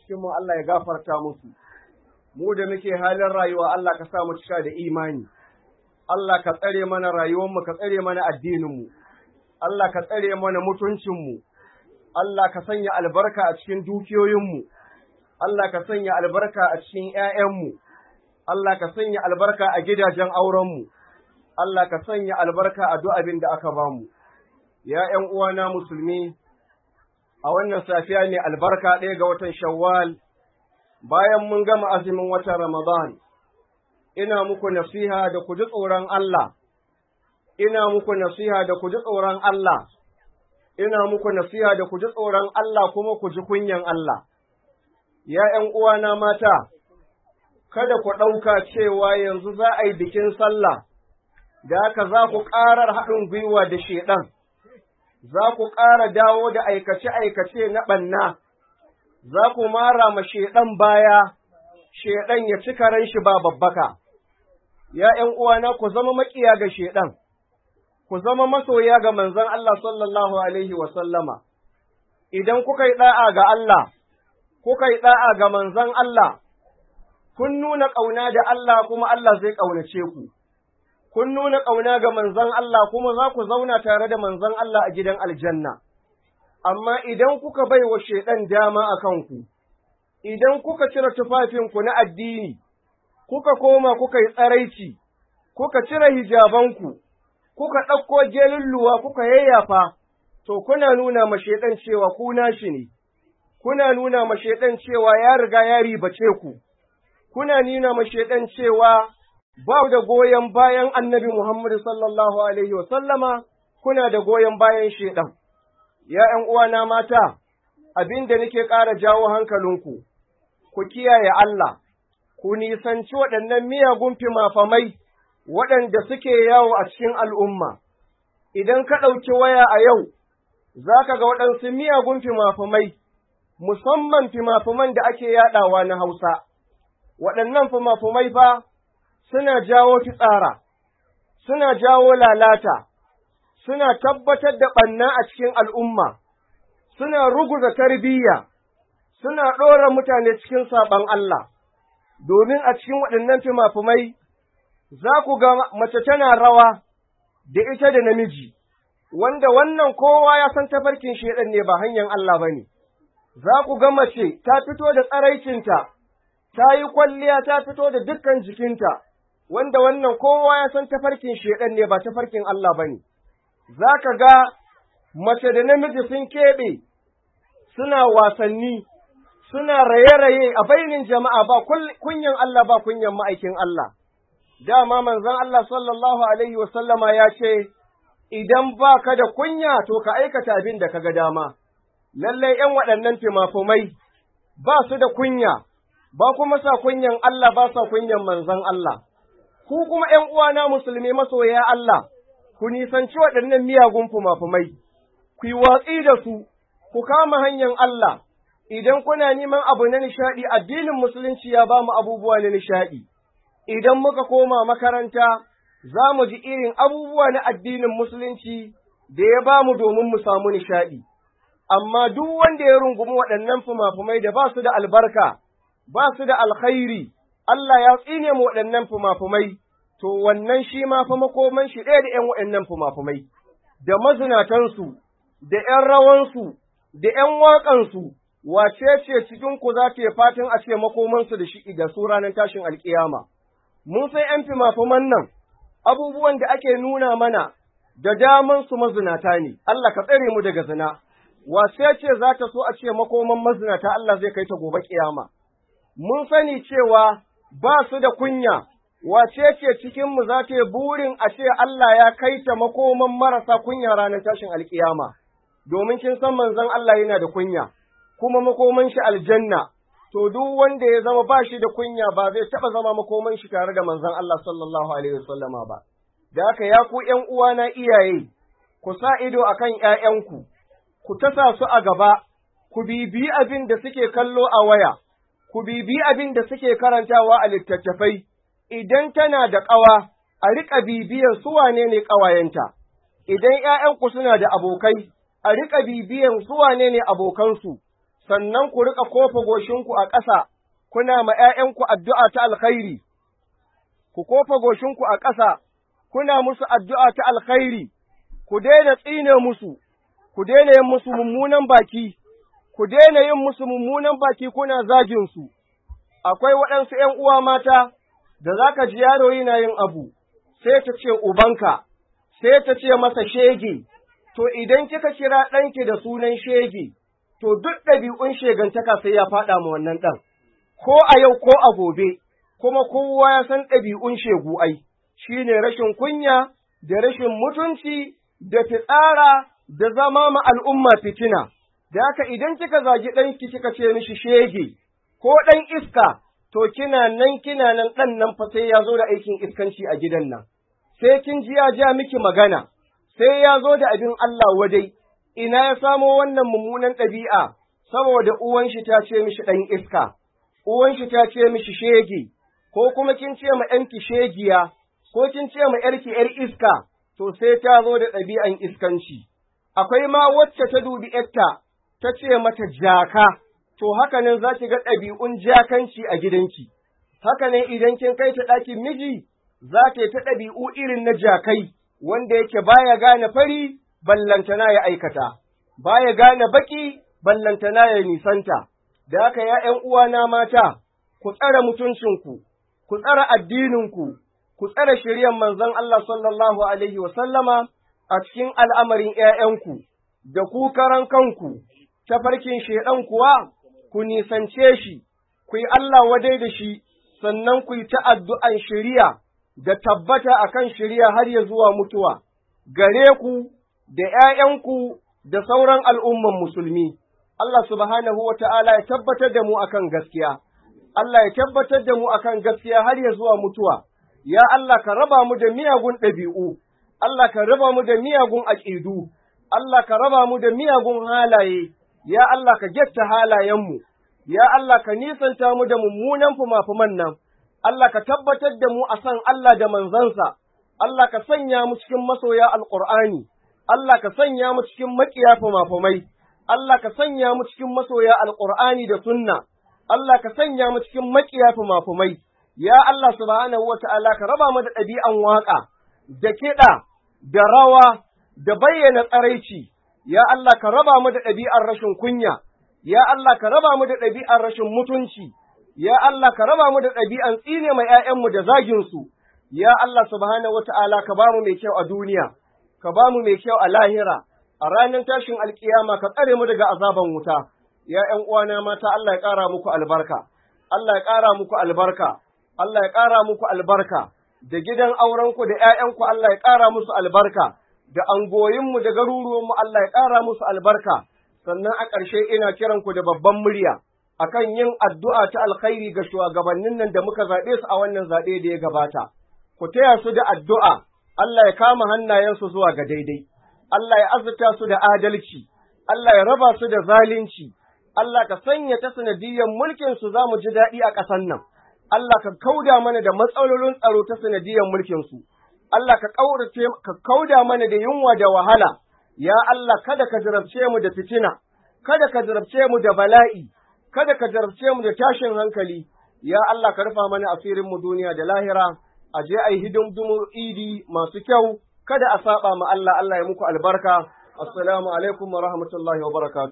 cikin mu Allah ya gafarta musu mu da muke halin rayuwa Allah ka sa mu cika da imani Allah ka tsare mana rayuwar mu ka tsare mana addinin mu Allah ka tsare mana mutuncin mu Allah ka sanya albarka a cikin dukiyoyin mu Allah ka sanya albarka a cikin ƴaƴan mu Allah ka sanya albarka a gidajen auren mu Allah ka sanya albarka a duk abin da aka bamu ya ’yan uwana musulmi a wannan safiya ne albarka ɗaya ga watan Shawwal, bayan mun gama azumin watan Ramadan, ina muku nasiha da ku ji tsoron Allah, ina muku nasiha da ku ji tsoron Allah, ina muku nasiha da ku ji tsoron Allah kuma ku ji kunyan Allah. Ya ’yan uwana mata, kada ku ɗauka cewa yanzu za a yi bikin sallah, da haka za ku ƙarar haɗin gwiwa da shaiɗan. za ku ƙara dawo da aikace-aikace na ɓanna, za ku mara ma shaiɗan baya, shaiɗan ya ci karen shi ba babbaka. Ya ’yan uwana ku zama maƙiya ga shaiɗan, ku zama masoya ga manzon Allah sallallahu Alaihi wasallama, idan kuka yi ɗa'a ga Allah, kuka yi ɗa'a ga manzon Allah, kun nuna ƙauna da Allah kuma Allah zai ƙaunace ku. kun nuna ƙauna ga manzon Allah kuma za ku zauna tare da manzon Allah a gidan aljanna. Amma idan kuka bai wa Shaiɗan dama a kanku, idan kuka cire tufafinku na addini, kuka koma kuka yi tsaraici, kuka cire hijabanku, kuka ɗauko gelulluwa kuka yayyafa, to kuna nuna ma Shaiɗan cewa ku nashi ne, kuna nuna ma Shaiɗan cewa ya riga ya ribace ku, kuna nuna ma Shaiɗan cewa ba da goyon bayan annabi Muhammad sallallahu Alaihi sallama, kuna da goyon bayan shaiɗan. Ya ’yan uwana mata, abin da nake ƙara jawo hankalinku, ku kiyaye Allah, ku nisanci waɗannan miyagun fimafamai waɗanda suke yawo a cikin al'umma. Idan ka ɗauki waya a yau, za ka ga waɗansu miyagun fimafamai, musamman fimafaman da ake yaɗawa na Hausa. Waɗannan fimafamai fa, suna jawo fitsara, suna jawo lalata, suna tabbatar da ɓanna a cikin al'umma, suna ruguza tarbiyya, suna ɗora mutane cikin saɓon Allah, domin a cikin waɗannan fimafimai za ku ga mace tana rawa da ita da namiji, wanda wannan kowa ya san tafarkin shaiɗan ne ba hanyar Allah ba ne, za ku ga mace ta fito da tsaraicinta, ta yi kwalliya ta fito da dukkan jikinta. wanda wannan kowa ya san tafarkin shedan ne ba tafarkin Allah ba ne, za ka ga mace da namiji sun keɓe suna wasanni, suna raye-raye a bainin jama'a ba kunyan Allah ba kunyan ma'aikin Allah. Dama manzon Allah sallallahu Alaihi wasallama ya ce, Idan ba ka da kunya to ka aikata abin da ka ga dama, lallai ’yan waɗannan fimafumai ba su da kunya, ba kuma sa kunyan Allah ba sa kunyan manzon Allah. ku kuma ’yan uwana musulmi masoya Allah, ku nisanci waɗannan miyagun fumafumai, ku yi watsi da su, ku kama hanyar Allah, idan kuna neman abu na nishaɗi, addinin musulunci ya ba mu abubuwa na nishaɗi, idan muka koma makaranta, za mu ji irin abubuwa na addinin musulunci da ya ba mu domin mu samu nishaɗi. Amma duk wanda ya rungumi waɗannan fumafumai da ba su da albarka, ba su da alkhairi, Allah ya tsine mu waɗannan fumafumai, to wannan shi ma fa makoman shi ɗaya da ’yan waɗannan fumafumai, da mazinatansu, da ’yan rawansu, da ’yan waƙansu, wace ce cikinku za ta yi fatan a ce makomansu da shi da su ranar tashin alƙiyama. Mun sai ’yan fimafuman nan, abubuwan da ake nuna mana da daman su mazinata ne, Allah ka tsare mu daga zina, wace ce za ta so a ce makoman mazinata Allah zai kai ta gobe ƙiyama. Mun sani cewa ba su da kunya, wace ce cikinmu za ta yi burin a ce Allah ya kai ta makoman marasa kunya ranar tashin alkiyama, domin kin san manzon Allah yana da kunya, kuma makoman shi aljanna, to duk wanda ya zama ba shi da kunya ba zai taɓa zama makoman shi tare da manzon Allah sallallahu alaihi wasallama ba. Da haka ya ku ’yan uwana iyaye, ku sa ido a kan ’ya'yanku, ku tasa su a gaba, ku bibiyi abin da suke kallo a waya, ku bibiyi abin da suke karantawa a littattafai, idan tana da ƙawa, a riƙa bibiyan su wane ne ƙawayenta, idan ’ya'yanku suna da abokai, a riƙa bibiyan su wane ne abokansu, sannan ku riƙa kofa goshinku a ƙasa, kuna ma ’ya'yanku addu'a ta alkhairi, ku kofa goshinku a ƙasa, kuna musu addu'a ta alkhairi, ku daina tsine musu, ku daina yin musu mummunan baki, ku daina yin musu mummunan baki kuna zaginsu. Akwai waɗansu ’yan uwa mata da za ka ji yaro yana yin abu, sai ta ce ubanka, sai ta ce masa shege, to idan kika kira ɗanki da sunan shege, to duk ɗabi'un shegantaka sai ya faɗa ma wannan ɗan, ko a yau ko a gobe, kuma kowa ya san ɗabi'un shegu ai, shi ne rashin kunya, da rashin mutunci, da fitsara, da zama ma al'umma fitina, da haka idan kika zagi ɗanki kika ce mishi shege, ko ɗan iska, to kina nan kina nan ɗan nan fa sai ya zo da aikin iskanci a gidan nan, sai kin ji ya ja miki magana, sai ya zo da abin Allah wadai, ina ya samo wannan mummunan ɗabi'a, saboda uwan shi ta ce mishi ɗan iska, uwan shi ta ce mishi shege, ko kuma kin ce ma ‘yanki shegiya, ko kin ce ma ‘yarki ‘yar iska, to sai ta zo da ɗabi'an iskanci. Akwai ma wacce ta dubi ‘yarta, ta ce mata jaka, to haka nan za ki ga ɗabi'un jakanci a gidanki, haka ne idan kin kai ta ɗakin miji, za ta yi ta ɗabi'u irin na jakai, wanda yake baya gane fari, ballantana ya aikata, baya gane baki, ballantana ya nisanta, da haka ya ’yan uwana mata, ku tsare mutuncinku, ku tsare addininku, ku tsare shiryan manzon Allah sallallahu Alaihi wasallama a cikin al'amarin ’ya'yanku, da ku karan kanku, tafarkin shaiɗan kuwa, ku nisance shi, ku yi Allah wadai da shi, sannan ku yi ta addu'an shiriya da tabbata a kan shiriya har ya zuwa mutuwa, gare ku da ’ya'yanku da sauran al'umman musulmi. Allah subhanahu wa ta'ala ya tabbatar da mu akan gaskiya, Allah ya tabbatar da mu akan gaskiya har ya zuwa mutuwa, ya Allah ka raba mu da miyagun ɗabi'u, Allah ka raba mu da miyagun aƙidu, Allah ka raba mu da miyagun halaye, ya Allah ka getta halayenmu, ya Allah ka nisanta mu da mummunan fumafuman nan, Allah ka tabbatar da mu a san Allah da manzansa, Allah ka sanya mu cikin masoya Alƙur'ani, Allah ka sanya mu cikin maƙiya fumafumai, Allah ka sanya mu cikin masoya Alƙur'ani da sunna, Allah ka sanya mu cikin maƙiya fumafumai, ya Allah subhanahu wa ta'ala ka raba mu da ɗabi'an waƙa, da kiɗa, da rawa, da bayyana tsaraici, ya Allah ka raba mu da ɗabi'ar rashin kunya, ya Allah ka raba mu da ɗabi'ar rashin mutunci, ya Allah ka raba mu da ɗabi'an tsine mai ’ya'yanmu da zaginsu, ya Allah subhanahu wa ta'ala ka ba mu mai kyau a duniya, ka ba mu mai kyau a lahira, a ranar tashin alkiyama ka tsare mu daga azaban wuta, ya ’yan uwana mata Allah ya ƙara muku albarka, Allah ya ƙara muku albarka, Allah ya ƙara muku albarka, da gidan aurenku da ’ya'yanku Allah ya ƙara musu albarka. da angoyinmu da garuruwanmu Allah ya ƙara musu albarka, sannan a ƙarshe ina kiranku da babban murya akan yin addu'a ta alkhairi ga shugabannin nan da muka zaɓe su a wannan zaɓe da ya gabata. Ku taya su da addu'a, Allah ya kama hannayensu zuwa ga daidai, Allah ya azurta su da adalci, Allah ya raba su da zalunci, Allah ka sanya ta sanadiyyar mulkin su za mu ji daɗi a ƙasan nan, Allah ka kauda mana da matsalolin tsaro ta sanadiyyar mulkin su. Allah ka ƙaurace ka kauda mana da yunwa da wahala, ya Allah kada ka jarabce mu da fitina, kada ka jarabce mu da bala'i, kada ka jarabce mu da tashin hankali, ya Allah ka rufa mana asirin mu duniya da lahira, a je a yi hidimdumu idi masu kyau, kada a saba ma Allah, Allah ya muku albarka. Assalamu alaikum wa rahmatullahi wa barakatuh.